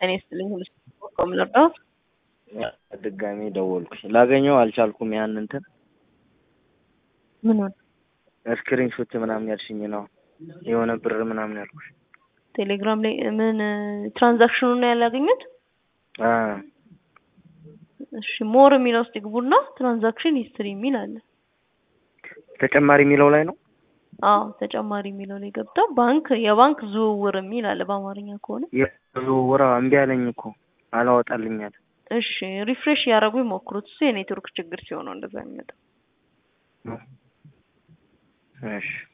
እኔ ስትልኝ ሁሉ ቆም ልርዳት ድጋሜ ደወልኩሽ ላገኘው አልቻልኩም። ያን እንትን ምን ሆነ? ስክሪን ሾት ምናምን ያልሽኝ ነው የሆነ ብር ምናምን ያልኩሽ። ቴሌግራም ላይ ምን ትራንዛክሽኑን ነው ያላገኙት? አ እሺ ሞር የሚለው ውስጥ ይግቡና ትራንዛክሽን ሂስትሪ የሚል አለ። ተጨማሪ የሚለው ላይ ነው። አዎ ተጨማሪ የሚለው ላይ ገብተው ባንክ የባንክ ዝውውር የሚል አለ በአማርኛ ከሆነ። የዝውውር እምቢ አለኝ እኮ አላወጣልኝ አለ። እሺ ሪፍሬሽ ያደረጉ ይሞክሩት። እሱ የኔትወርክ ችግር ሲሆን ነው እንደዛ የሚመጣው። እሺ